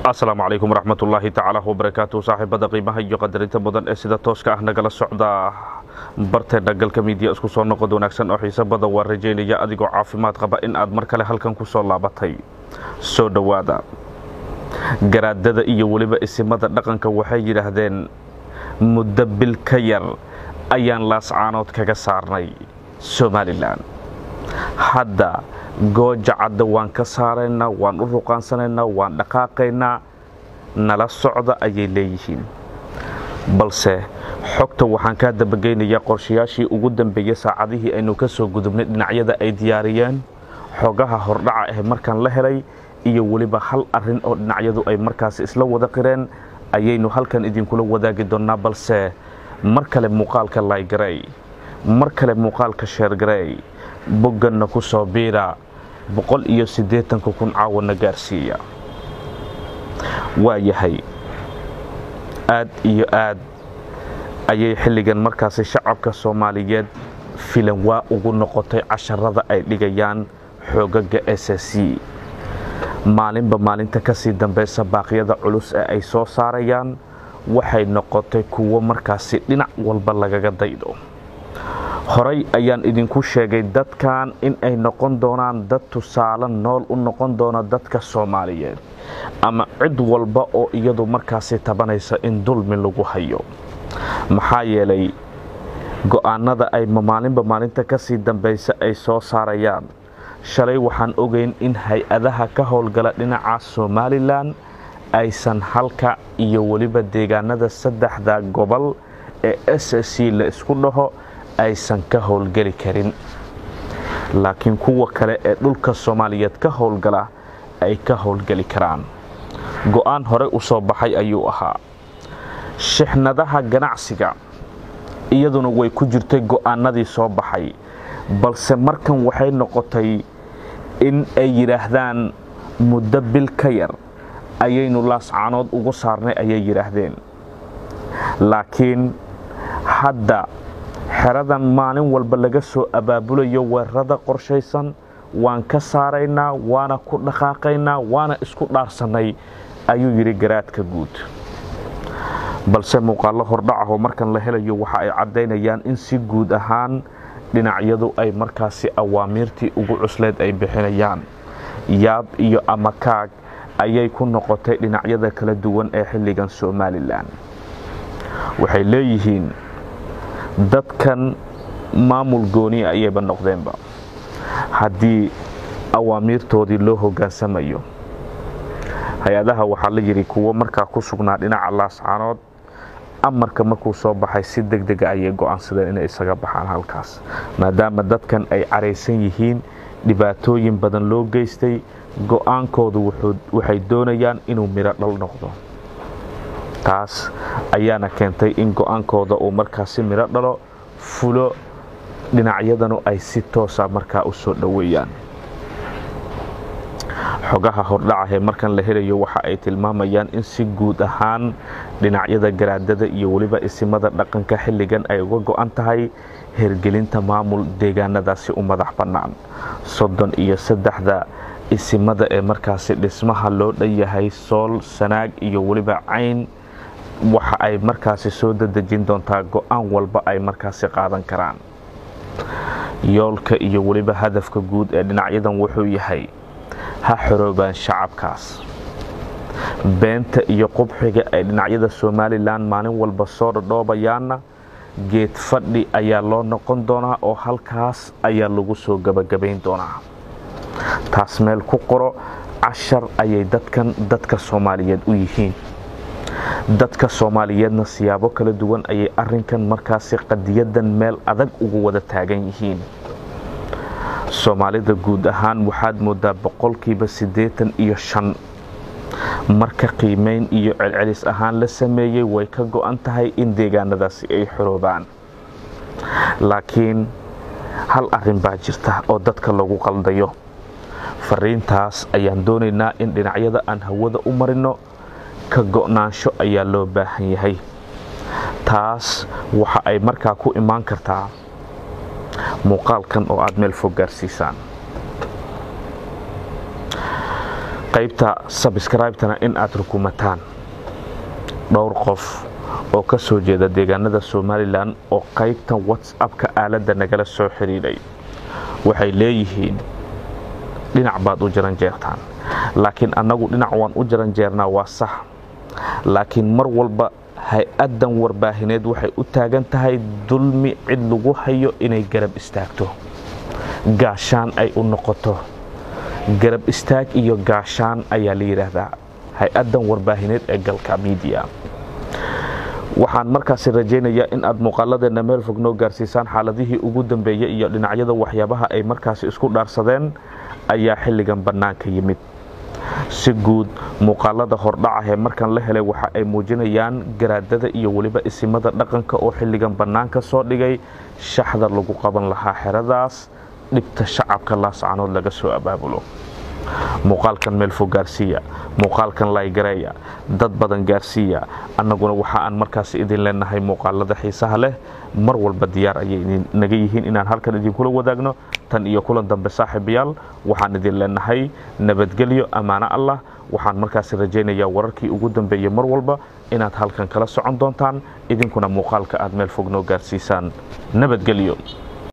asalaamu calaykum waraxmatullaahi tacaala wabarakaatu saaxiibada qiimaha iyo qadarinta mudan ee sida tooska ah nagala socda barteena galka miidiya isku soo noqod wanaagsan oo xiise badan waa rajaynaya adigoo caafimaad qaba in aad mar kale halkan ku soo laabatay soo dhowaada garaadada iyo weliba isimada dhaqanka waxay yidhaahdeen muddo bil ka yar ayaan laascaanood kaga saarnay somalilan hadda gooja cadda waan ka saaraynaa waan u ruqaansanaynaa waan dhaqaaqaynaa nala socda ayay leeyihiin balse xogta waxaan kaa dabageynayaa qorshayaashii ugu dambeeyey saacadihii aynu ka soo gudubnay dhinacyada ay diyaariyeen xogaha hordhaca ah markaan la helay iyo weliba hal arin oo dhinacyadu ay markaasi isla wada qireen ayaynu halkan idinkula wadaagi doonnaa balse mar kale muuqaalka laygarey mar kale muuqaalka sheergarey bogganna ku soo biira boqol iyo siddeetanka kun caawana gaarsiiya waa yahay aad iyo aad ayay xilligan markaasi shacabka soomaaliyeed filan waa ugu noqotay casharada ay dhigayaan xoogaga s c maalinba maalinta ka sii dambaysa baaqyada culus ee ay soo saarayaan waxay noqotay kuwo markaasi dhinac walba lagaga daydo horay ayaan idinku sheegay dadkan in ay noqon doonaan dad tusaale nool u noqon doona dadka soomaaliyeed ama cid walba oo iyadu markaasi tabanaysa in dulmi lagu hayo maxaa yeelay go'aanada ay maalinba maalinta ka sii dambaysa ay soo saarayaan shalay waxaan ogeyn in hay-adaha ka howlgala dhinaca somalilan aysan halka iyo weliba deegaanada saddexda gobol ee s c la isku dhaho aysan ka howlgeli karin laakiin kuwa kale ee dhulka soomaaliyeed ka howlgala ay ka howlgeli karaan go'aan hore u soo baxay ayuu ahaa shixnadaha ganacsiga iyaduna way ku jirtay go'aanadii soo baxay balse markan waxay noqotay in ay yidhaahdaan muddo bil ka yar ayaynu laascaanood ugu saarnay ayay yidhaahdeen laakiin hadda xeradan maalin walba laga soo abaabulayo weerarada qorshaysan waan ka saaraynaa waana ku dhaqaaqaynaa waana isku dhaarsannay ayuu yidhi garaadka guud balse muuqaallo hordhacahoo markan la helayo waxa ay caddaynayaan in si guud ahaan dhinacyadu ay markaasi awaamiirtii ugu cusleed ay bixinayaan yaab iyo amakaag ayay ku noqotay dhinacyada kala duwan ee xilligan somalilan waxay leeyihiin dadkan maamul gooni ayayba noqdeenba haddii awaamiirtoodii loo hoggaansamayo hay-adaha waxaa la yidhi kuwo markaa ku sugnaa dhinaca laascaanood amarka markuu soo baxay si deg dega ayay go'aansadeen inay isaga baxaan halkaas maadaama dadkan ay caraysan yihiin dhibaatooyin badan loo geystay go'aankoodu waxay doonayaan inuu midho dhal noqdo taas ayaana keentay in go'aankooda uu markaasi midho dhalo fulo dhinacyadanu ay si toosa markaa u soo dhoweeyaan xogaha hordhaca ee markan la helayo waxa ay tilmaamayaan in si guud ahaan dhinacyada garaadada iyo weliba isimada dhaqanka xilligan ay uga go'an tahay hergelinta maamul deegaanadaasi u madax bannaan soddon iyo saddexda isimada ee markaasi dhismaha loo dhan yahay sool sanaag iyo weliba cayn waxa ay markaasi soo dadejin doontaa go'aan walba ay markaasi qaadan karaan yoolka iyo weliba hadafka guud ee dhinacyadan wuxuu yahay ha xoroobaan shacabkaas beenta iyo qubxiga ay dhinacyada somalilan maalin walba soo dhadhoobayaanna geed fadhi ayaa loo noqon doonaa oo halkaas ayaa lagu soo gabagabayn doonaa taas meel ku qoro cashar ayay dadkan dadka soomaaliyeed u yihiin dadka soomaaliyeedna siyaabo kala duwan ayay arinkan markaasi qadiyadan meel adag ugu wada taagan yihiin soomaalida guud ahaan waxaad moodaa boqolkiiba siddeetan iyo shan marka qiimeyn iyo celcelis ahaan la sameeyey way ka go'an tahay in deegaanadaasi ay xoroobaan laakiin hal arrin baa jirta oo dadka lagu qaldayo fariintaas ayaan doonaynaa in dhinacyada aan hawada u marino ka go'naansho ayaa loo baahan yahay taas waxa ay markaa ku imaan kartaa muuqaalkan oo aad meel fog gaarsiisaan qaybta sabskribetana in aad rukumataan dhowr qof oo ka soo jeeda deegaanada somalilan oo qaybtan whatsappka aaladda nagala soo xidhiidhay waxay leeyihiin dhinac baad u jaranjeertaan laakiin annagu dhinac waan u jaranjeernaa waa sax laakiin mar walba hay-addan warbaahineed waxay u taagan tahay dulmi cid lagu hayo inay garab istaagto gaashaan ay u noqoto garab istaag iyo gaashaan ayaa la yidhaahdaa hay-addan warbaahineed ee galka miidiya waxaan markaasi rajaynayaa in aad muuqaaladeenna meel fog noo gaarsiisaan xaaladihii ugu dambeeyey iyo dhinacyada waxyaabaha ay markaasi isku dhaarsadeen ayaa xilligan bannaanka yimid si guud muuqaalada hordhacahee markan la helay waxa ay muujinayaan garaadada iyo weliba isimada dhaqanka oo xilligan bannaanka soo dhigay shaxda lagu qaban lahaa xeradaas dhibta shacabka laascanood laga soo abaabulo muuqaalkan meel fog gaarsiiya muuqaalkan laygareeya dad badan gaarsiiya annaguna waxa aan markaas idin leenahay muuqaalada xiisaha leh mar walba diyaar ayay naga yihiin inaan halkan idinkula wadaagno tan iyo kulan dambe saaxiibayaal waxaan idin leenahay nabadgelyo ammaano allah waxaan markaasi rajaynayaa wararkii ugu dambeeyey mar walba inaad halkan kala socon doontaan idinkuna muuqaalka aad meel fog noo gaarsiisaan nabadgelyo